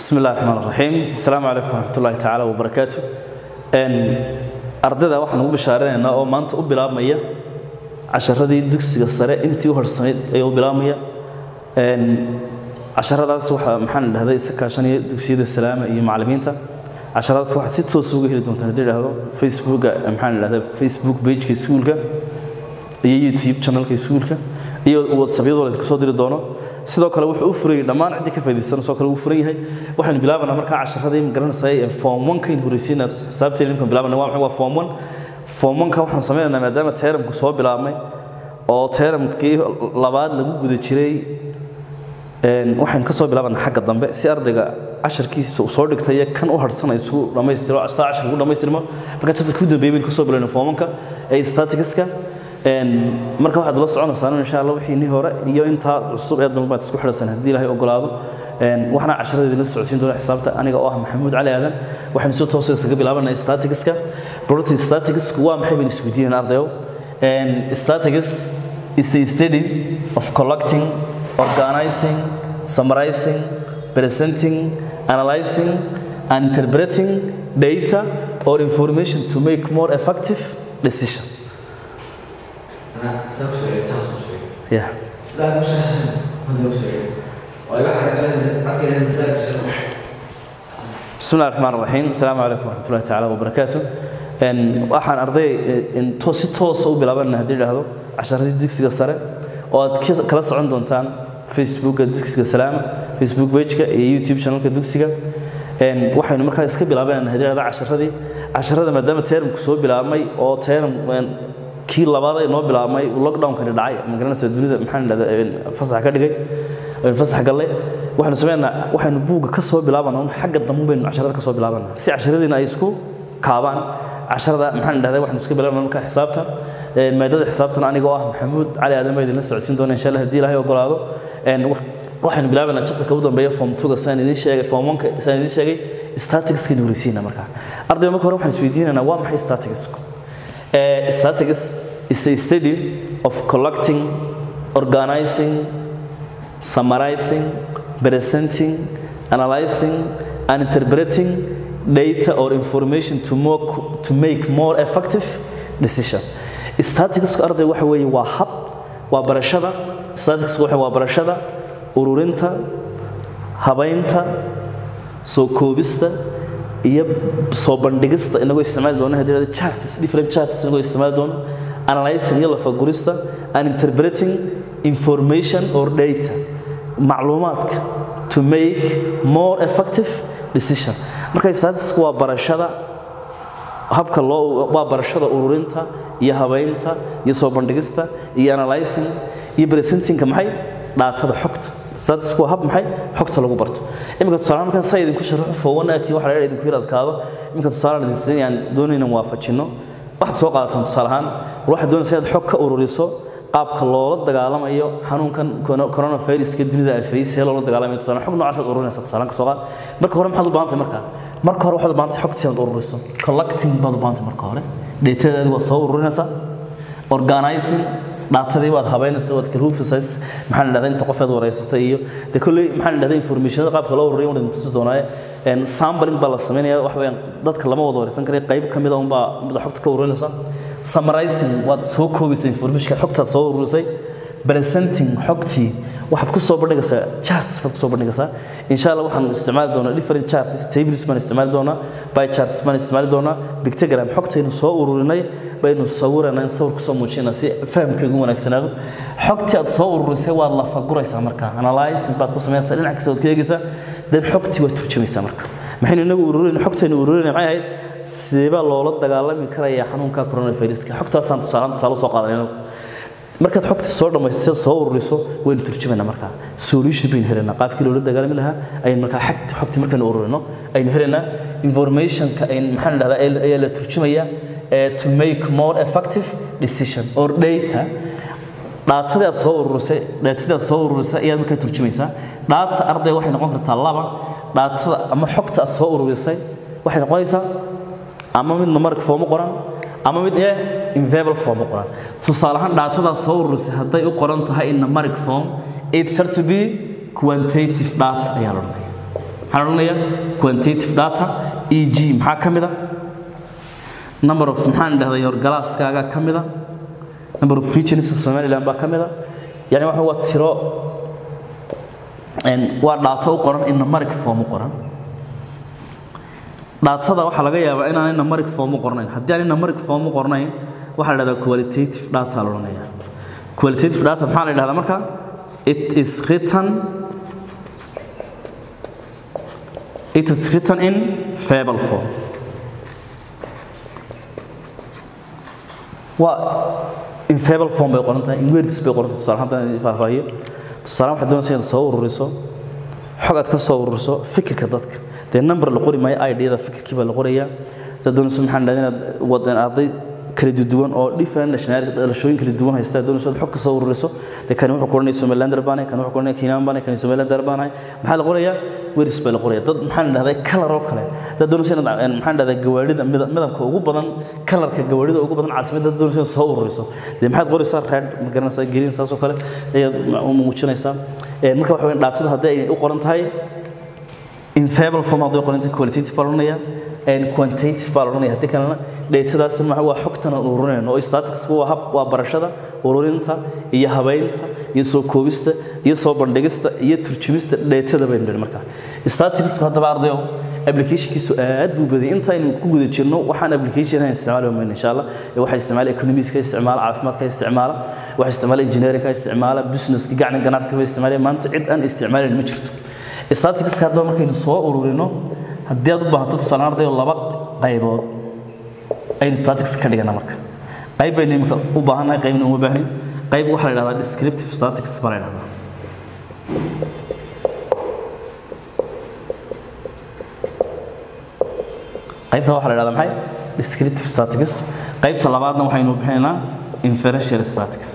بسم الله الرحمن الرحيم السلام عليكم ورحمة الله تعالى وبركاته إن أرددا waxaan ugu bishaareynaa oo maanta u bilaabmaya casharadii dugsiga sare intii u horsanayd ay u bilaabmaya een casharadaas waxa maxaan dhahday isa kaashanaya dugsiyada salaama iyo macallimiinta casharadaas waxa si toos uga heli doontaan hadii dhahdo Facebook maxaan dhahday Facebook page-ka iskuulka iyo YouTube channel-ka iskuulka iyo WhatsApp-yada la soo diri doono sidoo kale wuxuu u furay dhammaan cidii ka faa'iideysan soo kale uu furan yahay waxaan bilaabanaa markaa casharadii ma garanaysaa form 1 ka in horeysiina xisaabteena inkaan bilaabana waa maxay waa form 1 form 1 ka waxaan sameynaynaa maadaama teeramku soo bilaabmay oo teeramkii labaad lagu guda jiray een waxaan ka soo bilaabanaa xagga dambe si ardayga casharkiisa uu soo dhigtay kan u harsan ay isku dhamaystiro saa cashar ugu dhamaystirmo marka chapterka ugu dambeeyay ka soo bilaabnay form 1 ka ee staticska een marka waxaad la soconaysaan insha Allah wixii ni hore iyo inta cusub ee dambe isku xidhan hadii Ilaahay ogolaado een waxna casharada la socodsiin doona xisaabta aniga oo ah Maxamuud Cali Aadan waxaan soo toosay isaga bilaabanay staticska protein statics waa maxay baan isku diinay ardayo een statics is a study of collecting organizing summarizing presenting analyzing and interpreting data or information to make more effective decision أنا استوصل استوصل yeah سلاك مش حسن هذا وصل ولا حاجة كلام بعد كده مسلاك شنو بسم الله الرحمن الرحيم السلام عليكم ورحمة الله تعالى وبركاته إن waxaan arday in toos si toos u bilaabana hadii dhahdo casharadii dugsiga sare oo aad kala socon doontaan Facebook dugsiga salaam Facebook page-ka iyo YouTube channel-ka dugsiga een waxaynu markaa iska bilaabanaa hadii dhahdo casharadii casharada maadaama termku soo bilaabmay oo term kii labaad ay noo bilaabmay lockdown-kani dhacay ma garanaysaa dunida maxaan dhahdaa fasax ka dhigay fasax gallay waxaanu sameynaa waxaanu buugga ka soo bilaabanaa un xagga dambe baynu casharada ka soo bilaabanaa si casharadiina ay isku kaabaan casharada maxaan dhahdaa waxaanu iska bilaabanaa markaa xisaabta maadada xisaabtana anigoo ah maxamuud cali aadan baa idinla socodsiin doona insha allah haddii ilaahay ogolaado waxaynu bilaabanaa chapterka ugu dambeeya form 2 saan idin sheegay form 1 saan idin sheegay statistics ka horeysiina markaa ardayga marka hore waxaan isweydiinaynaa waa maxay statistics Uh, statistics is a study of collecting, organizing, summarizing, presenting, analyzing, and interpreting data or information to, more, to make more effective decision. Statistics arday waxa weeye waa hab waa barashada statistics waxa waa barashada ururinta habaynta soo koobista iyo soo bandhigista inagoo isticmaali doona hadii charts different charts inagoo isticmaali doona analyzing iyo lafagurista and interpreting information or data macluumaadka to make more effective decision marka statistics waa barashada habka loo waa barashada ururinta iyo habaynta iyo soo bandhigista iyo analyzing iyo presentingka maxay dhaatada xogta statistics waa hab maxay xogta lagu barto imika tusaale markaan saa idinku sharaxo fowanaati waxa la idinku yar adkaado imika tusaale idin siinayaan doonayna waafajino waxaad soo qaadataan tusaale ahaan waxaad doonaysaa inaad xog ka ururiso qaabka loola dagaalamayo xanuunkan coronaviruska dunida ay faysay loola dagaalamayo tusaale xog noocaas aad ururinaysaa tusaale ka soo qaad marka hore maxaad u baahantahay markaa marka hore waxaad u baahantahay xogtii aad ururiso collecting baad u baahantahay marka hore datadeedi waad soo ururinaysaa organizing dhaatadii waad habeynaysaa waad kala hufisay maxaa la dhahdaa inta qofeed wareysatay iyo de kolley maxaa la dhahdaa informationada qaabka loo ururiyo waan tusi doonaaye een sampling baa la sameynaya wax weeyaan dadka lama wada wareysan karayo qayb ka mid ah unbaa mida xogta ka ururinaysa summarizing waad soo koobaysaa informationka xogtaad soo ururisay presenting xogtii waxaad ku soo bandhigaysaa charts baad ku soo bandhigaysaa insha Allah waxaan isticmaali doonaa different charts tables baan isticmaali doonaa by charts baan isticmaali doonaa pictogram xogtaynu soo ururinay baynu sawirana in sawir ku soo muujinaa si fahamkeegu wanaagsanaado xogtii aad soo ururisay waad la faguraysaa markaa analyzing baad ku sameynaysaa dhinac kasta waad ka eegaysaa dan xogtii waad turjumaysaa marka maxaynu inagu ururinay xogtaynu ururinay maxay ahayd sidee loola dagaalami karayaa xanuunka coronaviruska xogtaasaan tusaale tusaale soo qaadanayno markaad xogta soo dhamaystir soo ururiso waynu turjumaynaa markaa solution baynu helaynaa qaabkii loola dagaalami lahaa ayaynu markaa xag xogta markaynu ururino aynu helaynaa informationka ayn maxaan dhahdaa ayaa la turjumayaa to make more effective decision or data dhaatadii aad soo ururisay dhaatadii aad soo ururisay ayaad markaa turjumaysaa dhaata arday waxay noqon kartaa laba dhaatada ama xogta aad soo ururisay waxay noqonaysaa ama mid numeric form u qoran ama mid ee in verbal form u qoran tusaale ahaan dhaatadaad soo ururisay hadday u qoran tahay in numeric form it starts to be quantitative data ayaa la odhanaya maxaan odhanayaa quantitative data e g maxaa ka mid a number of maxaan dhahday horgalaaskaaga ka mid a number of regions of somaliland baa ka mid a yani waxa waa tiro waa dhaato u qoran in numeric form u qoran dhaatada waxaa laga yaabaa inaanay numeric form u qornayn haddii aanay numeric form u qornayn waxaa la dhahdaa qualitative data la odhanaya qualitative data maxaa la dhahdaa marka it is written it is written in fable form waa in fable form bay qoran tahay in words bay qoran tahay tusaale haddaan faahfaahiyo tusaale waxaad doonaysaa inaad soo ururiso xog aad ka soo ururiso fikirka dadka dee number la qori maayo idada fikirkii baa la qorayaa dad doonayso maxaan dhahdaa inaad wadan arday kala duwan oo different nationality dhalashooyin kala duwan haysta doonayso xog ka soo ururiso de kan wuxuu qoranaya somalilander baan kan wuxuu qoranaya kenyan baan kan somalilander baan maxaa la qorayaa weris baa la qoraya dad maxaan dhahdaa color oo kale dad doonayso inaad maxaan dhahdaa gawaarida midabka ugu badan colorka gawaarida ugu badan caasimadda dad doonayso inaad soo ururiso de maxaad qoraysaa red ma garanaysaa green saas oo kale ayaad u muujinaysaa marka waxa weyn dhaatada haddii ay u qoran tahay in fable form haddii qoran tahay qualitative baa la odhanaya and quantitative baa la odhanaya haddii kalena dheetadaas ma waa xogtan aan ururinayno oo statistics waa hab waa barashada ururinta iyo habaynta iyo soo koobista iyo soo bandhigista iyo turjumista dheetada baynu nidhi markaa statistics haddaba ardayo applicationkiisu aad buu badiyay intaynu ku guda jirno waxaan application aan isticmaali mayno insha allah waxa isticmaala economics ka isticmaala caafimaadka isticmaala waxa isticmaala engineering ka isticmaala business gacna ganacsiga isticmaala maanta cid aan isticmaalin ma jirto statistics haddaba markaynu soo ururino haddii aad u baahato tusaale ardayo laba qaybood aynu statistics ka dhigana marka qayb baynu imika u baahannahay qaybna uma baahnin qayb waxaa la dhahdaa descriptive statistics baa la dhahdaa qaybta waxaa la dhahdaa maxay descriptive statistics qaybta labaadna waxaynu bixinaynaa inferential statistics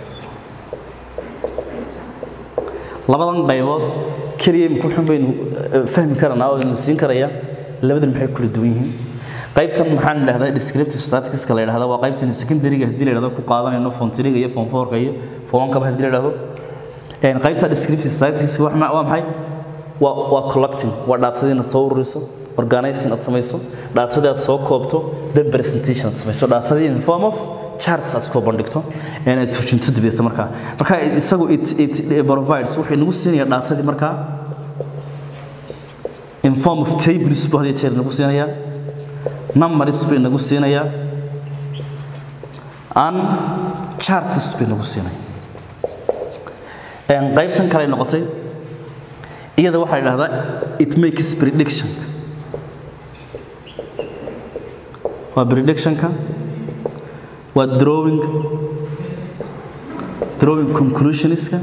labadan qaybood keliya imika waxun baynu fahmi karanaa oo aynu siin karayaa labadan maxay kula duwan yihiin qaybtan maxaan idhahdaa descriptive statisticska la yidhahdaa waa qaybtan secondaryga haddii la yidhahdo ku qaadanayno form three iyo form fourka iyo form one-kaba haddii la yidhahdo qaybta descriptive statistics waa maxay waa waa collecting waa dhaatadii inaad soo ururiso organizing aad samayso dhaatadii aad soo koobto then presentation aad samayso dhaatadii in form of charts aad soo bandhigto aad turjunto dibiyata markaa marka isagu it it provides wuxuu nagu siinayaa dhaatadii markaa in form of tables buu hadiya jeer nagu siinayaa numbers bay nagu siinayaa and charts bay nagu siinaya qaybtan kale ay noqotay iyada waxaa la dhahdaa it makes prediction waa predictionka waa drawing drawing conclusionska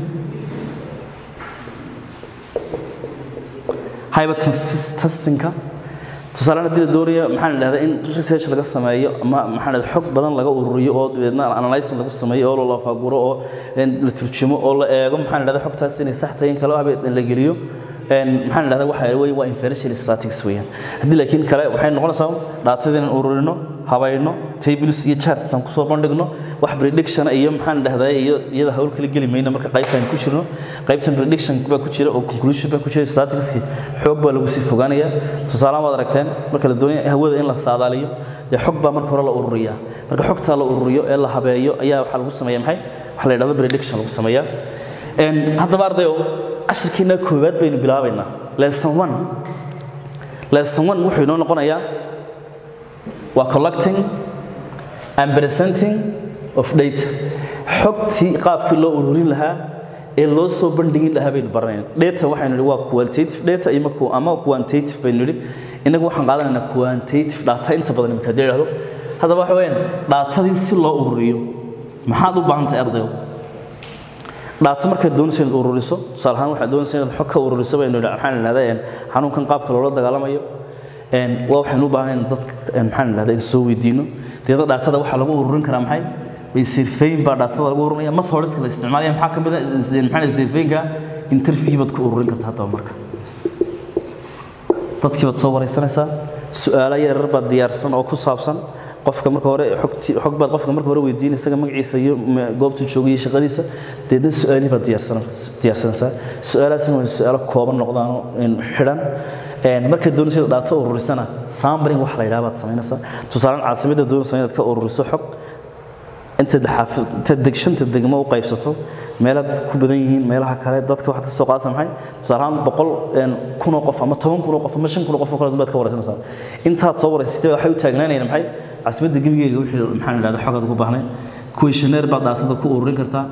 hypertestingka tusaale haddii la doonayo maxaan idhahdaa in research laga sameeyo ama maxaan idhahdaa xog badan laga ururiyo oo dabeedna analysis lagu sameeyo oo la faaguro oo la turjumo oo la eego maxaan idhahdaa xogtaas inay sax tahay in kale haba la geliyo maxaan idhahdaa waxa weeye waa inferential statistics weeyaan haddii laakiin kale waxay noqonaysaa dhaatadii inaan ururino habayno tables iyo charts aan kusoo bandhigno wax prediction iyo maxaan idhahdaa iyo iyada hawl kala geli mayno marka qaybtaan ku jirno qaybtan prediction baa ku jira oo conclusion baa ku jira statistics xoog baa lagu sii fogaanaya tusaalahan waad aragteen marka la doonayo hawada in la saadaaliyo dee xog baa marka hore la ururiyaa marka xogtaa la ururiyo ee la habeeyo ayaa waxaa lagu sameeya maxay waxa la yidhahdo prediction lagu sameeyaa haddaba ardayo cashirkeena koowaad baynu bilaabaynaa lesson one lesson one wuxuu inoo noqonayaa waa collecting and presenting of data xogtii qaabkii loo ururin lahaa ee loo soo bandhigin lahaa baynu baranayna data waxaynu nidhi waa qualitative data ama quantitative baynu nidhi innagu waxaan qaadanaynaa quantitative data inta badan imika haddii idhahdo haddaba waxa weeyaan dhaatadii si loo ururiyo maxaad u baahan tahay ardayo dhaato markaad doonaysa inaad ururiso tusaale ahaan waxaad doonaysa inaad xog ka ururiso baynu waxaan idhahdaa xanuunkan qaabka loola dagaalamayo waa waxaynu u baahan in dadka maxaan idhahdaa in soo weydiino deedna dhaatada waxaa lagu ururin karaa maxay bay sirfayn baa dhaatada lagu ururinaya methodska la isticmaalaya maxaa ka mid ah maxaa sirfaynka interview baad ku ururin kartaa haddaba marka dadkii baad soo wareysanaysaa su-aalo yaryar baad diyaarsan oo ku saabsan qofka marka hore xogti xog baad qofka marka hore weydiin isaga magaciisa iyo ma- goobtuu joogay iyo shaqadiisa deedna su-aalihi baad diyaarsan diyaarsanaysaa su-aalahaasna waa su-aalo kooban noqdaan oo, een, xidhan Een, markaad doonaysa dhaato ururisana sampling wax la yidhaha baad samaynaysaa tusaalaan caasimadda doonaysa inaad ka ururiso xog intaad xaafid intaad deg shanta degmo u qaybsato meelaha dadka ku badan yihiin meelaha kale dadka waxaad ka soo qaadaysa maxay tusaale ahaan boqol een, kun oo qof ama toban kun oo qof ama shan kun oo qof oo kale baad ka waraysanaysaa intaad soo waraysatay waxay u taagnaanayaan maxay caasimadda gebigeega wixii maxaa la yidhahda xogaad ugu baahnayd questionnaire baad dhaatada ku ururin kartaa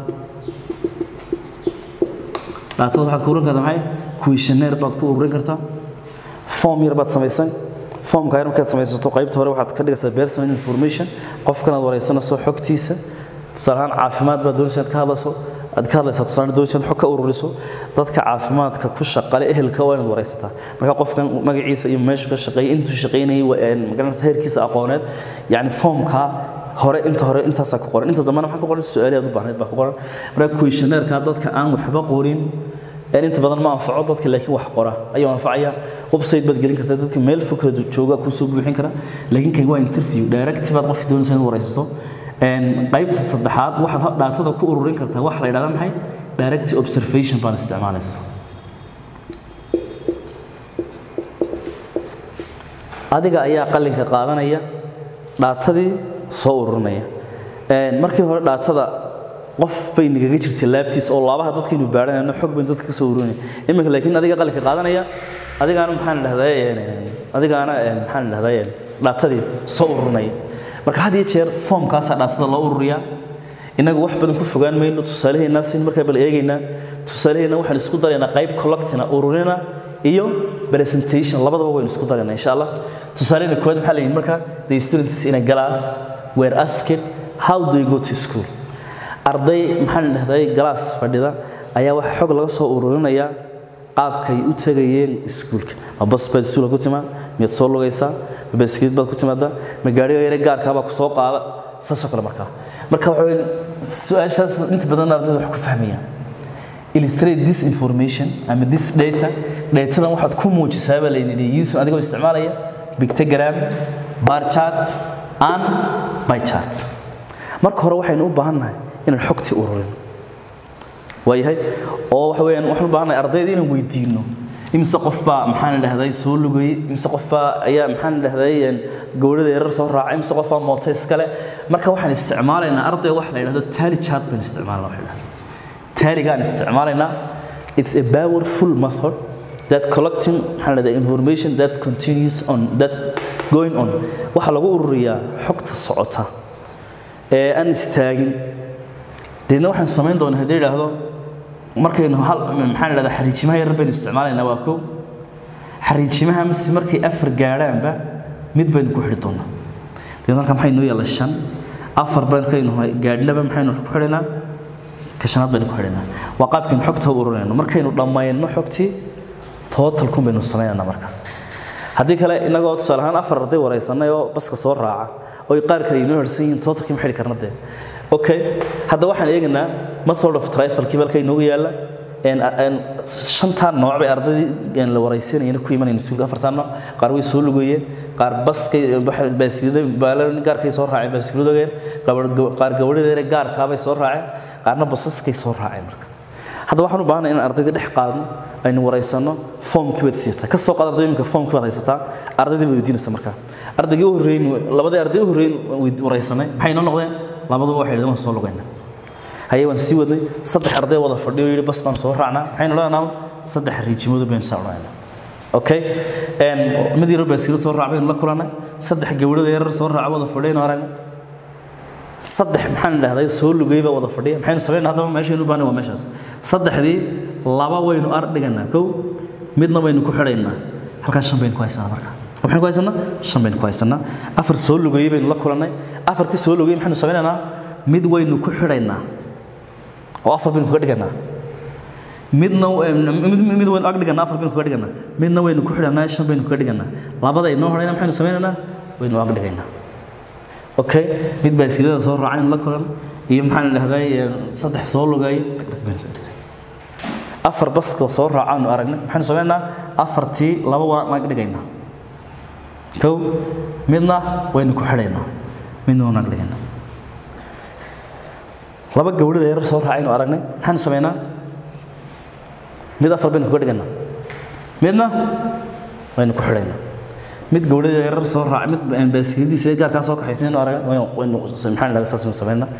dhaatada waxaad ku ururin kartaa maxay questionnaire baad ku ururin kartaa form yar baad samaysan formka yar markaad samaysato qaybta hore waxaad ka dhigaysaa personal information qofkanaad wareysanayso xogtiisa tusaale ahaan caafimaad baad doonaysa inaad ka hadlayso aad ka hadlaysaa tusaale doonaysa inaad xog ka ururiso dadka caafimaadka ku shaqale ehelka waa inaad wareysataa marka qofkan magaciisa iyo meeshu ka shaqeeyay intuu shaqeynayay waa, een, magaranaysa heerkiisa aqooneed yacni formka hore inta hore intaasaa ku qoran inta dambena maxaa ku qoran su-aali aad u baahnayd baa ku qoran marka questionnaire-ka dadka aan waxba qorin een inta badan ma anfaco dadka laakiin wax qora ayuu anfacaya website baad gelin kartaa dadka meel fog kala jooga kuu soo buuxin kara laakiin kan waa interview direct baad qofka doonaysa inaad waraysato een qaybta saddexaad waxaad dhaatada ku ururin kartaa waxa la yidhahda maxay direct observation baan isticmaalaysa adiga ayaa qalinka qaadanaya dhaatadii soo ururinaya Een, markii hore dhaatada qof bay nagaga jirtay laabtiis oo laabaha dadkaynu baadhanayno xog baynu dadka ka soo ururinay iminka laakiin adiga qalinka qaadanaya adigaana maxaan dhahdaa adigaana een, maxaan dhahdaa dhaatadii soo ururinaya marka had iyo jeer foomkaasaa dhaatada loo ururiyaa inagu wax badan ku fogaan mayno tusaalaheenna sin markaa bal eegaynaa tusaalaheenna waxaan isku daraynaa qayb collectina ururina iyo presentation labadaba waynu isku daraynaa insha allah tusaalaheenna koowaad maxaa la yidhi markaa the students in a class were asked how do you go to school arday maxaan dhahday galaas fadhida ayaa waxa xog laga soo ururinayaa qaabkay u tagayeen iskuulka ma bas baad iskuulka ku timaa miyaad soo lugaysaa ma baskiid baad ku timaadaa ma gaadhiga yare gaarkaa baa ku soo qaada saasoo kale markaa marka waxa weeye su-aashaas inta badan ardayda wax ku fahmayaan illustrate this information ama this data datadan waxaad ku muujisaa baa layidhi use adigoo isticmaalaya pictogram bar chart and by chart marka hore waxaynu u baahannahay inaan xogtii ururin waayahay oo waxa weeyaan waxaan u baahannahay ardayda inaan weydiino imise qof baa maxaan dhahday soo lugayey imise qof baa ayaa maxaan dhahday gowrada yarar soo raacay imise qof baa mooto iskale marka waxaan isticmaalaynaa ardayga waxa la yidhahdo tally chart baan isticmaalnaa waxa la yidhahdo tallygaan isticmaalaynaa it's a powerful method that collecting maxaan dhahday information that continues on that going on waxa lagu ururiyaa xogta socota ee aan istaagin deedna waxaan samayn doonaa haddii idhaahdo markaynu hal maxaan idhahdaa xariijimaha yar baynu isticmaalaynaa waa kow xariijimaha mise markay afar gaadhaanba mid baynu ku xidhi doonaa deedna marka maxay noo yaalla shan afar baynu gaadhnaba maxaynu ku xidhaynaa ka shanaad baynu ku xidhaynaa waa qaabkaynu xogta u ururinayno markaynu dhammayno xogtii totalkun baynu samaynaynaa markaas haddii kale inagoo tusaale ahaan afar arday waraysanay oo baska soo raaca oy qaar kale inoo harsan yihiin totalkii ma xidhi karna dee okay hadda waxaan eegaynaa method of trifalkii balka inoogu yaalla shantaa nooc bay ardaydii la waraysanayeen ku imanayeen iskuulka afartaa nooc qaar way soo lugeeyeen qaar baskay baaskilada baalan gaarkay soo raaceen baaskiladogeen qaar gabadhadeere gaarkaabay soo raaceen qaarna basaskay soo raaceen marka hadda waxaan u baahanay inaan ardayda dhex qaadno aynu waraysano foomkii baad siyataa ka soo qaad arday iminka foomkii baad haysataa ardaydii baad weydiinaysa markaa ardaygii u horreyn labadii arday u horreyn waraysanay maxay noo noqdeen labaduba waxay dhadeen waan soo lugaynaa haye waan sii wadnay saddex arday wada fadhiyo yidhi bas baan soo raacnaa maxaynu odhanaynaa saddex riijimoodu baynu saa odhanaynaa okay mid yaro baaskilo soo raac baynu la kulannay saddex gabadhada yarar soo raaca wada fadhiyaynu aragnay saddex maxaan dhahday soo lugay baa wada fadhiya maxaynu samaynaa haddaba meeshaynu u baahnay waa meeshaas saddexdii laba waynu ar dhiganaa kow midna waynu ku xidhaynaa halkaas shan baynu ku haysanaa marka maxaynu ku haysanaa shan baynu ku haysanaa afar soo lugayey baynu la kulannay afartii soo lugayey maxaynu samaynaynaa mid waynu ku xidhaynaa oo afar baynu kaga dhiganaa midna mid waynu ag dhiganaa afar baynu kaga dhiganaa midna waynu ku xidhanaa shan baynu kaga dhiganaa labada inoo horeyna maxaynu samaynaynaa waynu ag dhigaynaa okay mid baaskilada soo raacaynu la kulan iyo maxaan dhahday saddex soo lugay afar baska soo raacaanu aragnay maxaynu samaynaynaa afartii laba waan ag dhigaynaa kow midna waynu ku xidhaynaa midna wanaag dhigana laba gawdhida yarar soo raacaynu aragnay maxaanu samaynaa mid afar baynu kuga dhiganaa midna waynu ku xidhaynaa mid gawdhida yarar soo raacay mid baaskiladiisa gaarkaa soo kaxaysnaynu aragnay waynu maxaan idhahdaa saasaynu samaynaa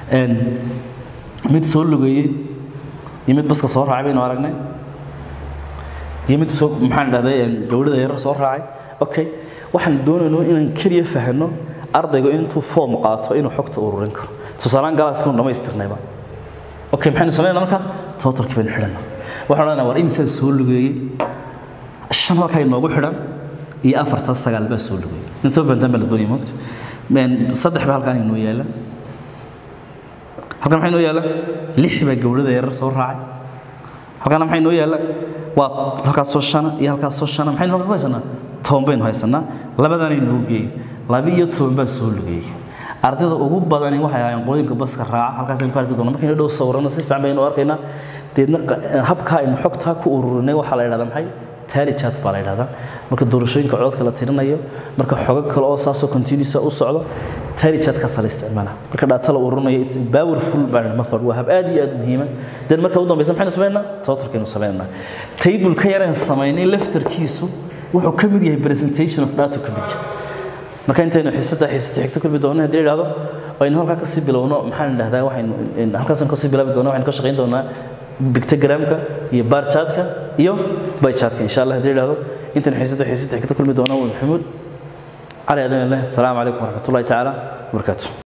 mid soo lugeeyey iyo mid baska soo raacay baynu aragnay iyo mid soo maxaan idhahday gawdhida yarar soo raacay okay waxaan doonayno inaan keliya fahno ardaygu intuu foom qaato inuu xogta ururin karo tusaalaan galaaskanu dhammaystirnayba okay maxaynu samaynaa marka totalkii baynu xidhanaa waxaan odhanaa war imisaa soo lugeeyey shan halkaa inoogu xidhan iyo afartaas sagaal baa soo lugeeyey in soo fahantaan baa la doonaya moogta saddex baa halkaan inoo yaala halkan maxaa inoo yaala lix baa gawdhada yarar soo raacay halkaana maxaa inoo yaala waa halkaas soo shana iyo halkaas soo shana maxaynu halka ku haysanaa toban baynu haysanaa labadaana inoo geeyey laba iyo toban baa soo lugeeyey ardayda ugu badani waxay ahaayeen qooyinka baska raaca halkaasaynu ku arki doonaa markaynu dhow sawirano si fiican baynu arkaynaa deedna habkaa aynu xogtaa ku ururinay waxaa la yidhahdaa maxay tally chat baa la yidhahdaa marka doorashooyinka codadka la tirinayo marka xogo kale oo saasoo continuous u socdo tally chat kaasa la isticmaalaa marka data la ururinayo it's a powerful method waa hab aad iyo aad muhiima den marka u dambaysa maxaynu samaynaa totalkaynu samaynaa tableka yareen samaynay laftarkiisu wuxuu ka mid yahay presentation of data ka mid yahay marka intaynu xiisada xiisada xigto kulmi doono haddii idhaahdo aynu halkaa kasii bilowno maxaan idhahdaa waxaynu halkaasaan kasii bilaabi doona waxaynu ka shaqayn doonaa bictogramka iyo bar chartka iyo by chartka insha allah haddii idhaahdo intaynu xiisada xiisada xigto kulmi doono maxamuud cali adan leh asalaamu calaykum waraxmatullahi tacaala wabarakaatu